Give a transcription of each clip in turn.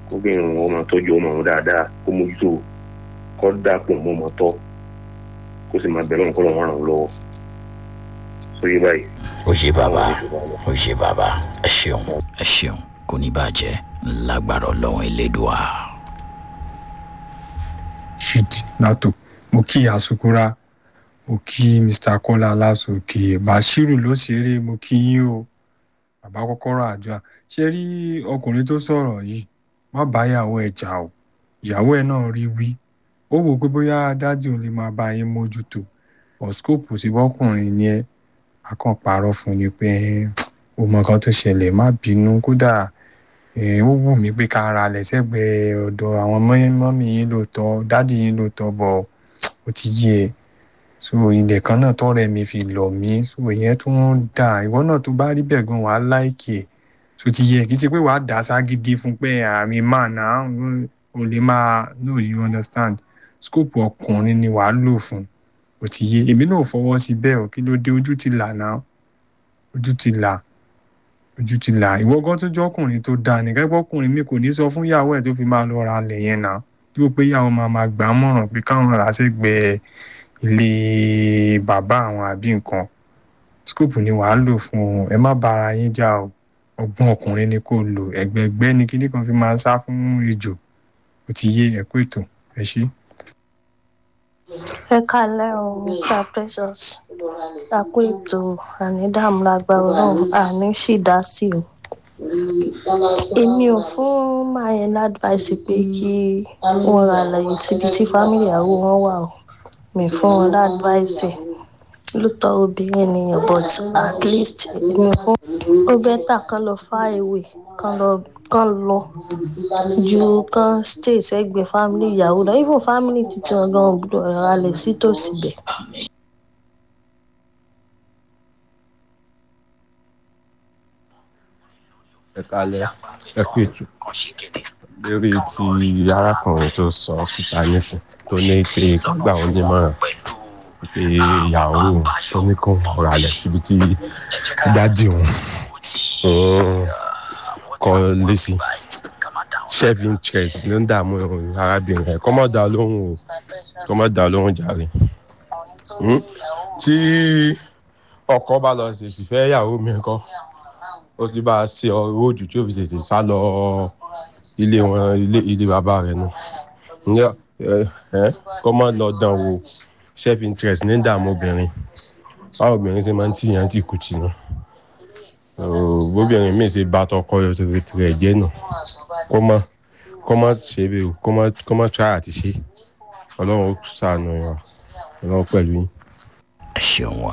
obìnrin wọn máa tọ́jú ọmọ wọn dáadáa kó mójútó kó dàpọ̀ mọ́ ọmọ tọ́ kó sì máa bẹ̀rẹ̀ nǹkan lọ́wọ́ ràn án lọ́wọ́ sóyè báyìí. ó ṣe bàbá ó ṣe bàbá ẹ ṣeun ẹ ṣeun kò ní bàjẹ́ lágbára ọlọ́run elédùá. ṣídì nato mo kí asukura mo kí mr kọ́lá lásòkè bashiru ló ṣeré mo kí yín o bàbá kọ́kọ́rọ́ àjọ ṣe rí ọkùnrin tó sọ̀rọ̀ yìí má bá ìyàwó ẹ̀ jà o ìyàwó ẹ̀ náà rí wí ó wò pé bóyá dádì òun lè máa bá yín mójútó ọ̀skópù sí bọ́kùnrin ni ẹ́ akàn parọ́ fún ni pé ó mọ nǹkan tó ṣẹlẹ̀ má bínú kódà ó wù mí pé ká ra lẹ́sẹ̀gbẹ́ ọ̀dọ̀ àwọn mọ́mí yín lóòótọ́ dádì yín lóòótọ́ bọ̀ ó ti yé e so ilẹ̀ kan náà tọ́rẹ̀ mi fi lọ̀ mí so ìyẹn tún ń dà ìwọ náà tó bá rí bẹ́ẹ̀ gan wàá láìkì ẹ̀ so ti yẹ kì í ṣe pé wàá dà á ságídí fún pé àmì máa nà á ò lè máa no you understand scope ọkùnrin ni wàá lò fún ó ti yé èmi náà fọwọ́ sí bẹ́ẹ̀ ò kí ló dé ojú ti là náà ojú ti là ojú ti là ìwọ gan tó jọ ọkùnrin tó dáa nìkan pé ọkùnrin mi kò ní sọ fún ìyàwó ẹ̀ tó fi máa lọ ra alẹ̀ yẹn náà tí ó pé ìyàwó máa máa gbà á mọ̀ràn pé káwọn rà á sẹ́gbẹ̀ẹ́ ilé bàbá àwọn àbí nǹkan scope ni wàá lò fún un ẹ má bára yín jà o ọgbọ́n ọkùnrin ni kò lò ẹgbẹ̀gbẹ́ ni kíní kan fi máa sá fún ejò ó ti yé ẹ̀kú ètò ẹ ṣí. ẹ kálẹ́ o mr precious àpò ètò ànídàmú lágbára ọlọ́run àní sì dá sí o èmi ò fún mayen ládvice pé kí wọ́n ra àlàyé síbi tí fámìlì àwọ wọn wà o mi fún wọn ládvice lóòótọ́ obìnrin nìyẹn but at least èmi fún ó bẹ́tà kán lọ far away kán lọ kán lọ ju kán stay sẹ́gbẹ̀ẹ́ family ìyàwó lọ even family títí wọn gan gbọ́dọ̀ ralẹ̀ sí tòsí bẹ̀. ẹ kalẹ ẹ kú ètò lórí ti arákùnrin tó sọ síta nísìn tó ní pé gbà wọn nímọ̀ràn pé ìyàwó tó ní kó ralẹ̀ síbi tí dájú òun kọ́ lé sí self interest ló ń dààmú arábìnrin ẹ̀ kọ́ mọ́ dá lóhùn o kọ́ mọ́ dá lóhùn jàre tí ọkọ bá lọ ṣèṣì fẹ́ ìyàwó mi kọ́ ó ti bá a ṣe ọ̀rọ̀ òjò tí ó fi tètè sá lọ ilé wọn ilé ilé bàbá rẹ̀ nù kọ́ mọ́ lọ dán wò self interest ní dààmú obìnrin báwo obìnrin ṣe máa ń tìyàn tì kú tì nù bóbìnrin míì ṣe bá tọkọ rẹ̀ jẹ́ nù kó má kó má ṣe bẹ́ẹ̀ o kó má kó má try àti ṣe ọlọ́run ó ṣàánú wa ọlọ́run pẹ̀lú yín. ẹ ṣeun wa.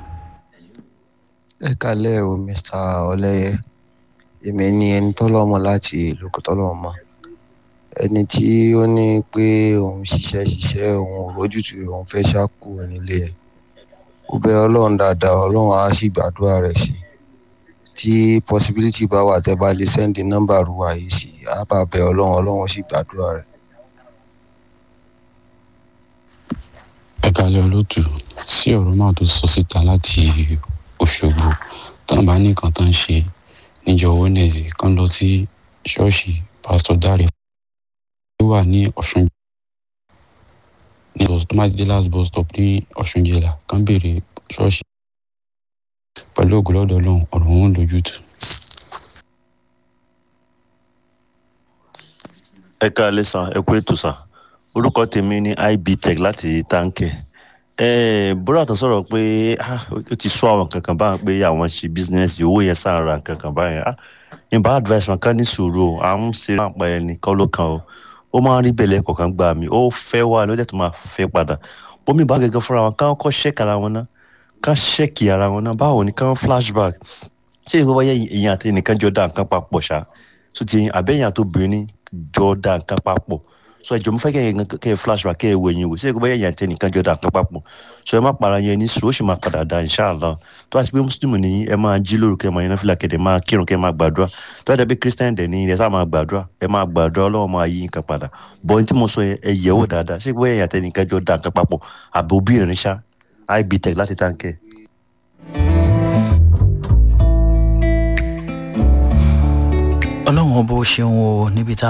ẹ kalẹ́ o mr ọlẹ́yẹ èmi ni ẹni tọ́lọ́mọ láti ìlú tọ́lọ́mọ ẹni tí ó ní pé òun ṣiṣẹ́ ṣiṣẹ́ òun ò rójútu rẹ̀ òun fẹ́ ṣáku nílé ẹ̀ ó bẹ ọlọ́run dáadáa ọlọ́run á sì gbàdúrà rẹ̀ sí tí possibility bá wà tẹ́ bá lè sẹ́ndì nọ́mbà ruwa yìí sí á bá bẹ ọlọ́run ọlọ́run sì gbàdúrà rẹ̀. ẹ kalẹ̀ olóòtú sí ọ̀rọ̀ náà tó sọ síta láti òṣogbo táwọn bá ní nǹkan tó ń ṣe níjọ wednesday kan lọ sí ṣọ́ọ̀ṣì pásítọ̀ dáre tó wà ní ọ̀ṣun ní tomati de last bus stop ní ọ̀ṣun jẹ̀là kan béèrè ṣọ́ọ̀ṣì pẹ̀lú ògùlọ́dọ̀ ọlọ́run ọ̀rọ̀ wọn lójútùú. ẹ káalẹ́ sàn ẹ kú ètò sàn orúkọ tèmi ní ibtech láti táǹkẹ̀ bọ́dà tó sọ̀rọ̀ pé ó ti sọ àwọn kankan báyìí pé àwọn ṣe bísínẹ́sì owó yẹn sàn ra kankan báyìí ìbá advice wọn ká ní sùúrù o à ń ṣe máa pa ẹni kọ́ ló kan o ó máa ń rí bẹ̀lẹ̀ kọ̀ọ̀kan gbà mí ó fẹ́ wà ló dẹ̀ tó máa fẹ́ padà bómi bá gẹ́gẹ́ fúnra wọn káwọn kọ́ ṣẹ́ẹ̀kì ara wọn náà ká ṣẹ́ẹ̀kì ara wọn náà báwo ni káwọn flashback ṣé ìwé wáyé èèyàn àti ẹnìkan jọ dá nǹkan papọ̀ ṣá so ti àbẹ́yìn àtòbìnrin jọ dá nǹkan papọ̀ so ẹjọ mo fẹ́ kẹ́ ẹ kẹ́ ẹ flashback kẹ́ ẹ wo ẹ̀yìn wò ṣé ìwé wáyé èèyàn àti ẹnìkan jọ dá nǹkan papọ̀ so ẹ má para yẹn ní sùúrù ó sì máa padà dá inshallah tó bá ti pé mùsùlùmí nìyí ẹ máa jí lóru kẹ́ ẹ máa yẹn fìlà kẹ́ ẹ máa kírun kẹ́ ẹ máa gbàdúrà tó bá dẹ̀ christian dẹ̀ ní ẹ sá máa gbàdúrà ẹ máa gbàdúrà ọlọ́run máa yí nǹkan padà bọ́ ní tí mo sọ ẹ yẹ̀ wò dáadáa ṣé ìwé wáyé èèyàn àti ẹnìkan jọ dá nǹkan papọ̀ àbí obìnrin ṣá ibtech láti táǹkẹ́ ọlọ́run ọba ó ṣeun o níbi tá